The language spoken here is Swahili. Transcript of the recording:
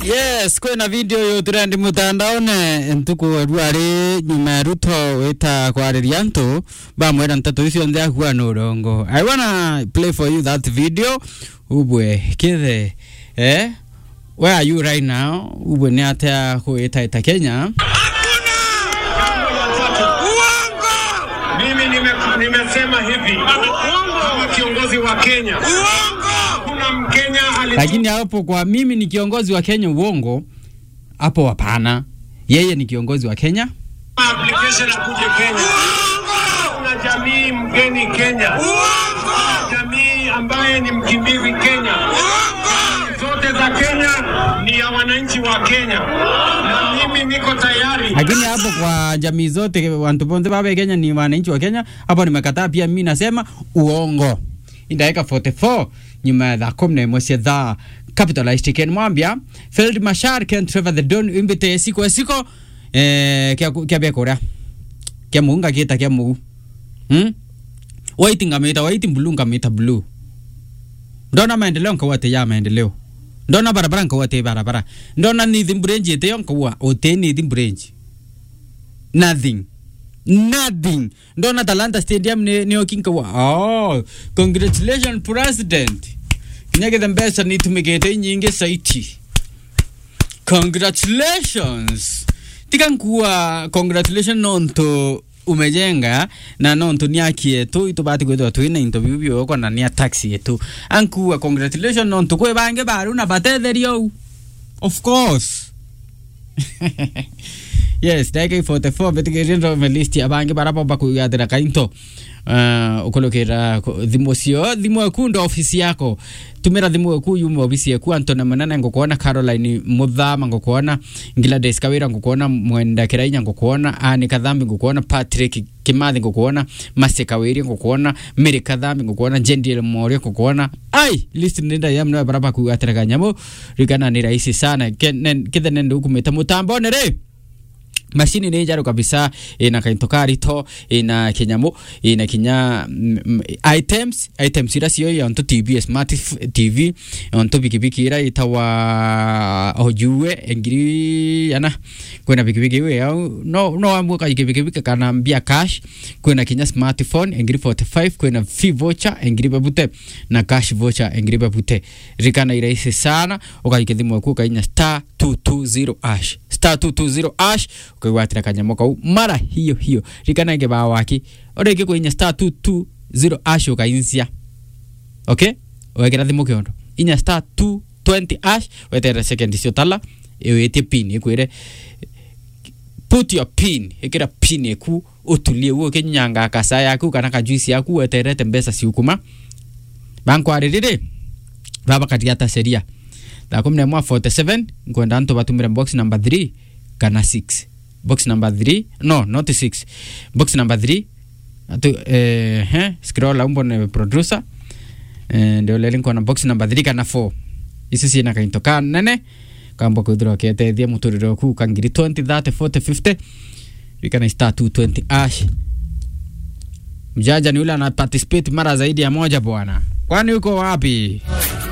yes kwina video yo turendi mutandaone ntuku rwari nyuma ya ruto wita kwariria ntu bamwira ntatu icio nthe akua no rongo i wanna play for you that video ubwe kithe eh where are you right now ubwe ni atea kuita ita kenya Mimi nime, nimesema hivi kama kiongozi wa Kenya, kuna Mkenya ali lakini hapo kwa mimi ni kiongozi wa kenya uongo hapo hapana yeye ni kiongozi wa kenya application akuje Kenya. Kuna jamii mgeni Kenya, kuna jamii ambaye ni mkimbizi Kenya. Zote za Kenya ni ya wananchi wa Kenya, na mimi niko tayari lakini hapo kwa jamii zote wantu bonte baba Kenya ni wananchi wa Kenya. Hapo nimekataa pia, mimi nasema uongo. Indaweka 44 nyuma ya thaa kumi na imwe cia thaa capitalist ken mwambia Field Mashar Ken Trevor the Don imbite siko siko eh kia kia bia korea kia muunga kita kia muu hmm white ngamita white blue ngamita blue ndona maendeleo nkawate ya maendeleo ndona barabara nkawate barabara ndona nithi mbrenji ite yo nkawa ote nithi mbrenji nothing nothing ndona talanta stadium ni ni okinkawa oh congratulations president kinyagithe mbeca nitumikite nyingi saiti congratulations tika nkuwa congratulations nonto umejenga na nonto niakie tu itubati kwithwa twina into biu bioko na nia taxi yetu ankuwa congratulations nonto kwe bange baru na batetherio of course yes ndagä 44 mbätigä ndo melisti abange baraba bakugathä kainto uh, ukolokera thimu cio thimu eku ndo ofisi yako tumira thimu eku yume ofisi eku antone munene ngukuona caroline muthama ngukuona ngilades kawira ngukuona mwenda kirainya ngukuona ani kathambi ngukuona patrick kimathi ngukuona mase kawiri ngukuona miri kathambi ngukuona jendiel morio ngukuona ai list nenda yam no baraba kugatira kanyamu rigana ni rahisi sana kithe nende ukumita mutambone re mashini nä njarå kabisa ina kainto karito ina kinyamu ina kinya mm, mm, items items ira cio yonto tv smart f- tv yonto pikipiki ira itawa ojue engiri yana kwina pikipiki iwe yau no no amwe ka pikipiki kana mbia cash kwina kinya smartphone engiri 45 kwina fee voucher engiri babute na cash voucher engiri babute rikana iraisi sana ukaike thimu aku ukainya star 220 ash star 220 ash ukaigwatira kanyamo kau mara hiyo hiyo rikana ige ba waki orege kuinya star 220 ash ukaincia okay wekera thimu kiondo inya star 220 ash weterera second cio tala iwitie pin ikwire put your pin ikira pin eku utulie uo kinyanga kasa yaku kana kajuisi yaku weterete mbesa ciukuma bankwarĩrĩrĩ baba katigata sheria thaa kumi na ĩmwe 47 nkwenda ntu batumire box number 3 kana 6 box number 3 no not 6 box number 3 atu eh, eh, scroll umbo ne producer eh, ndio leli nkona box number 3 kana 4 isi ciina kainto ka nene kamba kwithirwa ketethia muturire ku kangiri 20 30 40 50 vikana star 220 ash mjanja ni ule ana participate mara zaidi ya moja bwana kwani uko wapi